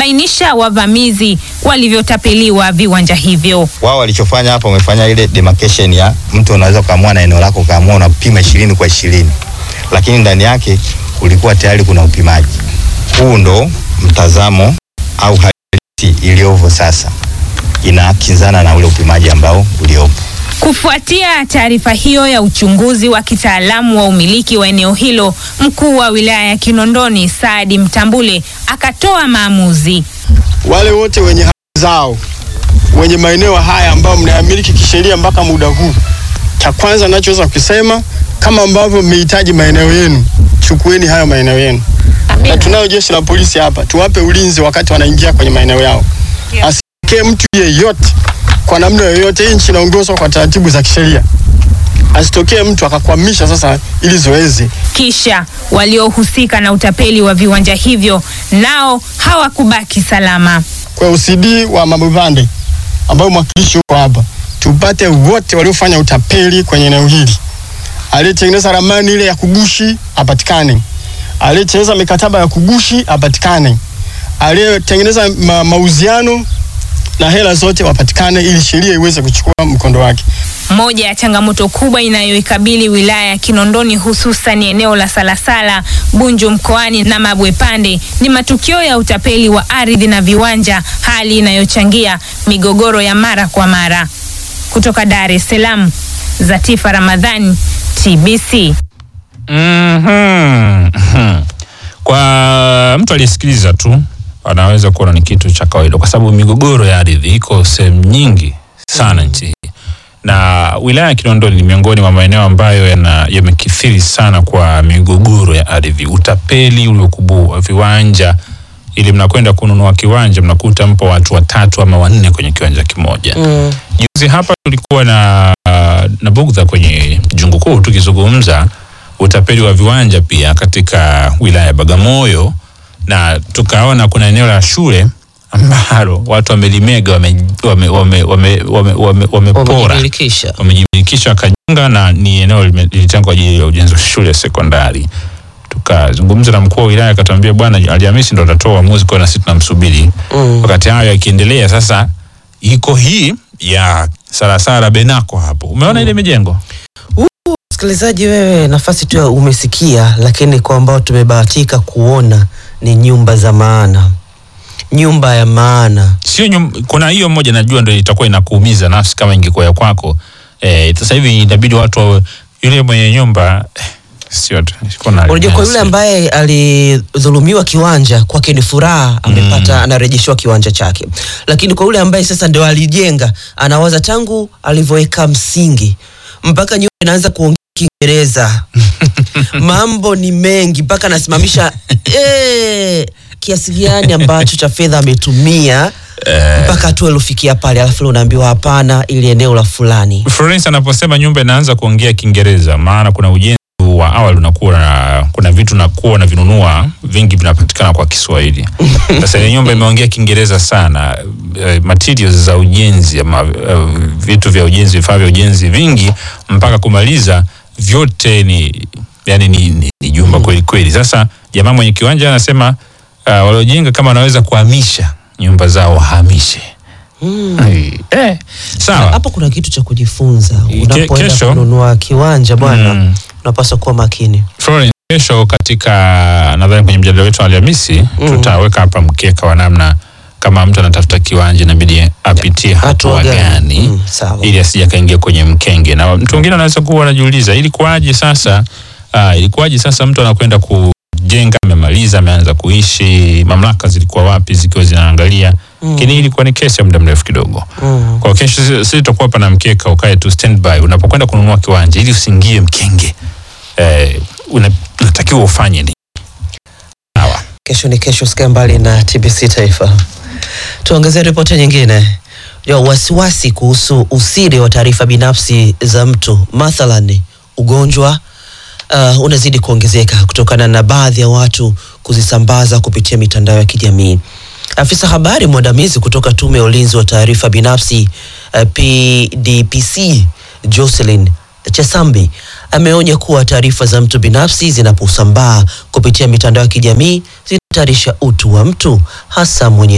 kubainisha wavamizi walivyotapeliwa viwanja hivyo. Wao walichofanya hapa, wamefanya ile demarcation ya mtu unaweza ukaamua na eneo lako ukaamua unapima ishirini kwa ishirini, lakini ndani yake kulikuwa tayari kuna upimaji. Huu ndo mtazamo au hali iliyopo sasa, inakinzana na ule upimaji ambao uliopo. Kufuatia taarifa hiyo ya uchunguzi wa kitaalamu wa umiliki wa eneo hilo, mkuu wa wilaya ya Kinondoni Saadi Mtambule akatoa maamuzi. Wale wote wenye haki zao wenye maeneo haya ambao mnayamiliki kisheria mpaka muda huu, cha kwanza nachoweza kusema kama ambavyo mmehitaji maeneo yenu, chukueni hayo maeneo yenu, na tunayo jeshi la polisi hapa, tuwape ulinzi wakati wanaingia kwenye maeneo yao, asitokee mtu yeyote kwa namna yoyote. Hii nchi inaongozwa kwa taratibu za kisheria, asitokee mtu akakwamisha sasa ili zoezi. Kisha waliohusika na utapeli wa viwanja hivyo nao hawakubaki salama. Kwa OCD wa Mabubande ambayo mwakilishi huko hapa, tupate wote waliofanya utapeli kwenye eneo hili. Aliyetengeneza ramani ile ya kugushi apatikane, aliyetengeneza mikataba ya kugushi apatikane, aliyetengeneza ma mauziano na hela zote wapatikane, ili sheria iweze kuchukua mkondo wake. Moja ya changamoto kubwa inayoikabili wilaya ya Kinondoni hususan eneo la Salasala, Bunju mkoani na Mabwepande ni matukio ya utapeli wa ardhi na viwanja, hali inayochangia migogoro ya mara kwa mara. Kutoka Dar es Salaam, Zatifa Ramadhani, TBC. Mhm. Kwa mtu aliyesikiliza tu anaweza kuona ni kitu cha kawaida, kwa sababu migogoro ya ardhi iko sehemu nyingi sana nchi hii, na wilaya ya Kinondoni ni miongoni mwa maeneo ambayo yana- yamekithiri sana kwa migogoro ya ardhi, utapeli uliokubua viwanja. Ili mnakwenda kununua kiwanja, mnakuta mpo watu watatu ama wanne kwenye kiwanja kimoja. Juzi hapa tulikuwa na, na bugdha kwenye jungu kuu tukizungumza utapeli wa viwanja pia katika wilaya ya Bagamoyo, na tukaona kuna eneo la shule ambalo watu wamelimega wamepora wame, wame, wame, wame, wame, wamepora wamejimilikisha wamejimilikisha wakajenga, na ni eneo lime- lilitengwa kwa ajili ya ujenzi wa shule ya sekondari. Tukazungumza na mkuu wa wilaya akatuambia, bwana, Alhamisi ndo atatoa uamuzi, kwa hiyo na sisi tunamsubiri. Mm. Wakati hayo yakiendelea, sasa iko hii ya Sarasara Benako hapo, umeona ile mijengo Msikilizaji wewe, nafasi tu ya umesikia, lakini kwa ambao tumebahatika kuona ni nyumba za maana, nyumba ya maana. sio nyum, kuna hiyo moja najua ndio itakuwa inakuumiza nafsi kama ingekuwa ya kwako. Eh, sasa hivi inabidi watu wawe- yule mwenye nyumba eh, sio tu kuna Unajua, kwa yule ambaye alidhulumiwa kiwanja kwake ni furaha, amepata anarejeshewa kiwanja chake, lakini kwa yule ambaye sasa ndio alijenga, anawaza tangu alivyoweka msingi mpaka nyumba inaanza kuongea Kiingereza mambo ni mengi, mpaka anasimamisha eh, kiasi gani ambacho cha fedha ametumia mpaka tu alifikia pale, alafu leo unaambiwa hapana, ili eneo la fulani. Florence anaposema nyumba inaanza kuongea Kiingereza, maana kuna ujenzi wa awali unakuwa na kuna vitu nakuwa unavinunua vingi vinapatikana kwa Kiswahili. Sasa ile nyumba imeongea Kiingereza sana. Eh, materials za ujenzi ama eh, vitu vya ujenzi, vifaa vya ujenzi vingi mpaka kumaliza vyote ni yani ni, ni, ni jumba kweli kweli. Sasa jamaa mwenye kiwanja anasema uh, waliojenga kama wanaweza kuhamisha nyumba zao wahamishe. Eh, sawa. Hapo kuna kitu cha kujifunza Ke- unapoenda kesho- kununua kiwanja bwana, Mm. unapaswa kuwa makini. Florence, kesho katika nadhani kwenye mjadala wetu wa Alhamisi tutaweka hapa mkeka wa namna kama mtu anatafuta kiwanja inabidi apitie hatua Hatua gani? gani Mm, sawa. ili asije akaingia kwenye mkenge. Na mtu mwingine anaweza kuwa anajiuliza ilikuwaje sasa, uh, ilikuwaje sasa mtu anakwenda kujenga, amemaliza, ameanza kuishi, mamlaka zilikuwa wapi zikiwa zinaangalia? Lakini ilikuwa ni kesi ya muda mrefu kidogo. Mm. Kwa kesho sisi- sisi tutakuwa hapa na mkeka, ukae tu standby unapokwenda kununua kiwanja, ili usiingie mkenge eh, una- unatakiwa ufanye nini? Sawa. Kesho ni kesho, sikia mbali na TBC Taifa. Tuongezee ripoti nyingine ya wasiwasi kuhusu usiri wa taarifa binafsi za mtu, mathalan ugonjwa uh, unazidi kuongezeka kutokana na baadhi ya watu kuzisambaza kupitia mitandao ya kijamii. Afisa habari mwandamizi kutoka Tume ya Ulinzi wa Taarifa Binafsi uh, PDPC Jocelyn Chesambi ameonya kuwa taarifa za mtu binafsi zinaposambaa kupitia mitandao ya kijamii zinahatarisha utu wa mtu hasa mwenye